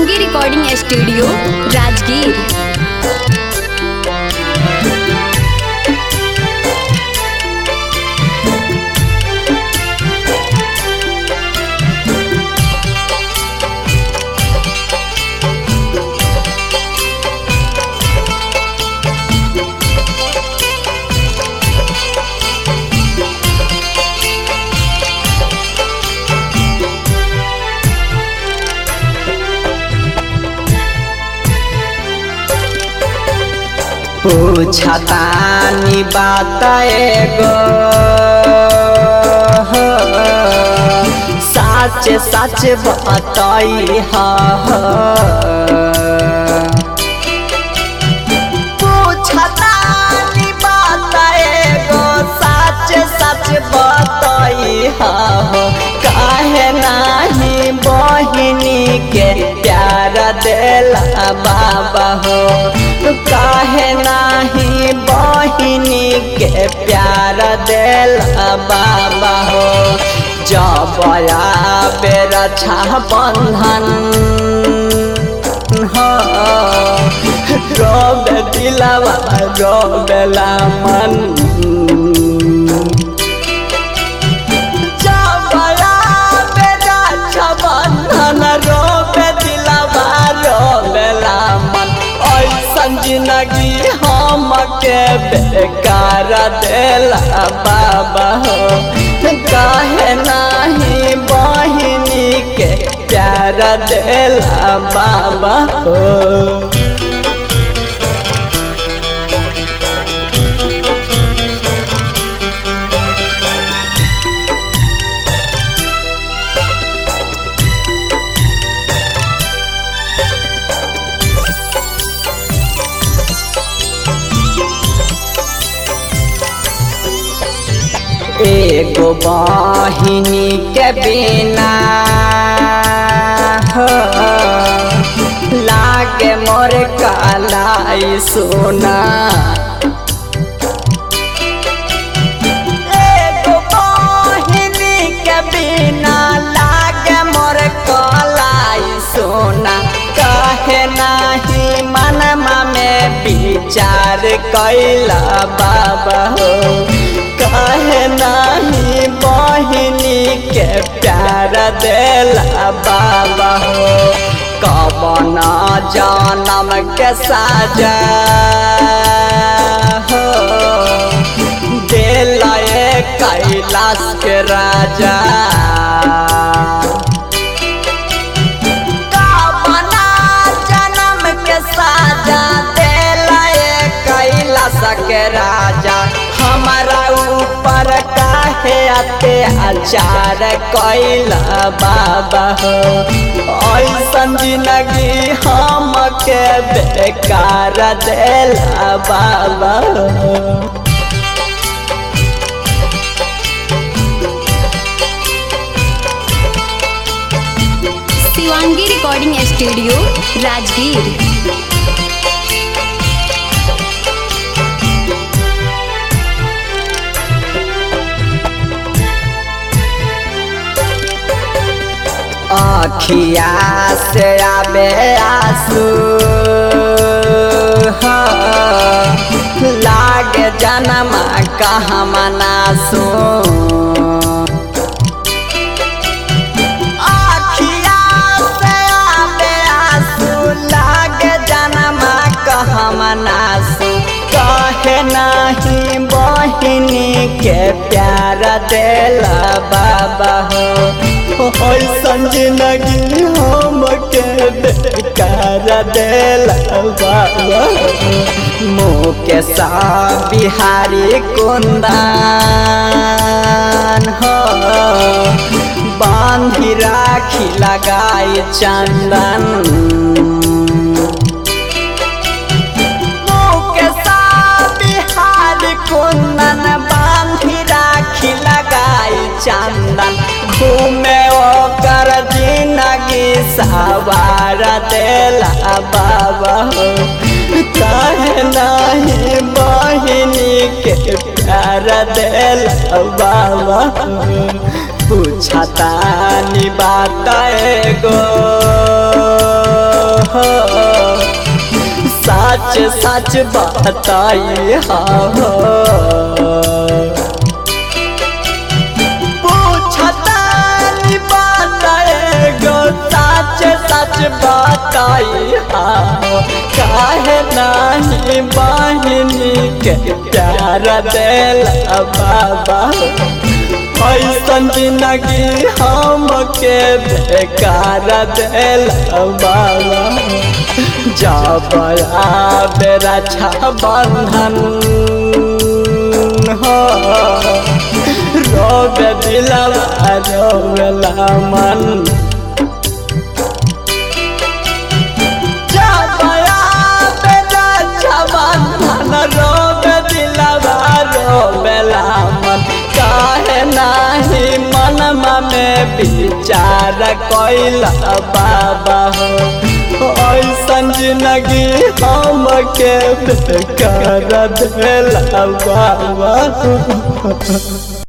Shivangi recording studio Rajgir पूछतानी बात एगो सच सच बताई पूछतानी बात एगो सच सच बताई काहे नाही बहिनी के प्यार देला बाबा हो काहे नाही बहिनी के प्यार देला बाबा हो जब बेर छा बंधन हो रोबे दिलवा रोबेला मन जबया बेरा छबंधन रोबे दिलवा रोबेला मन ऐसन जिंदगी हमके बेकार देला बाबा हो काहे नाही बहिनी के प्यार देला बाबा हो एगो बहिनी के बिना हो, लागे मोर कालाई सोना एगो बहिनी के बिना लागे मोर कालाई सोना कहे नाही मनमा में विचार कैला बाबा हो कहे नाही बहिनी के प्यार देला बाबा हो कवन जनम के साजा हो देला कैलाश के राजा कवना जनम के साजा देला कैलाश के राजा हमारा ऊपर काहे अत्याचार कैला बाबा हो ऐसन जिंदगी हमके बेकार देला बाबा हो शिवांगी रिकॉर्डिंग स्टूडियो राजगीर अखिया से आबे आंसू हो, लागे जनमा कहाँ मनासू अखिया से आबे आंसू लागे जनमा कहाँ मनासू कहे नहीं बहिनी के प्यार देला बाबा हो ऐसन जिंदगी हमके बेकार देला बाबा मुँह के सा बिहारी कुंदन हो बांधी राखी लगाई चंदन के बिहार कुंदन बांधी राखी लगाई चंदन घूमे ओकर जिंदगी सवार देला बाबा हो काहे नहीं बहिनी के प्यार देला बाबा हो पूछता नी बात एगो सच सच बताई हो पूछतानी बात एगो सच सच बताई हो काहे नाही बहिनी के प्यार दिल बाबा ऐसन जिंदगी हमके बेकार दिल बाबा जब बेरा छा बंधन हो रोबे दिलवा रोवेला मन जब बेरा छा बंधन रोबे दिलवा रोवेला मन काहे नाही मनमा में विचार कैला बाबा हो ऐसन जिंदगी हमके बेकार दिला बाबा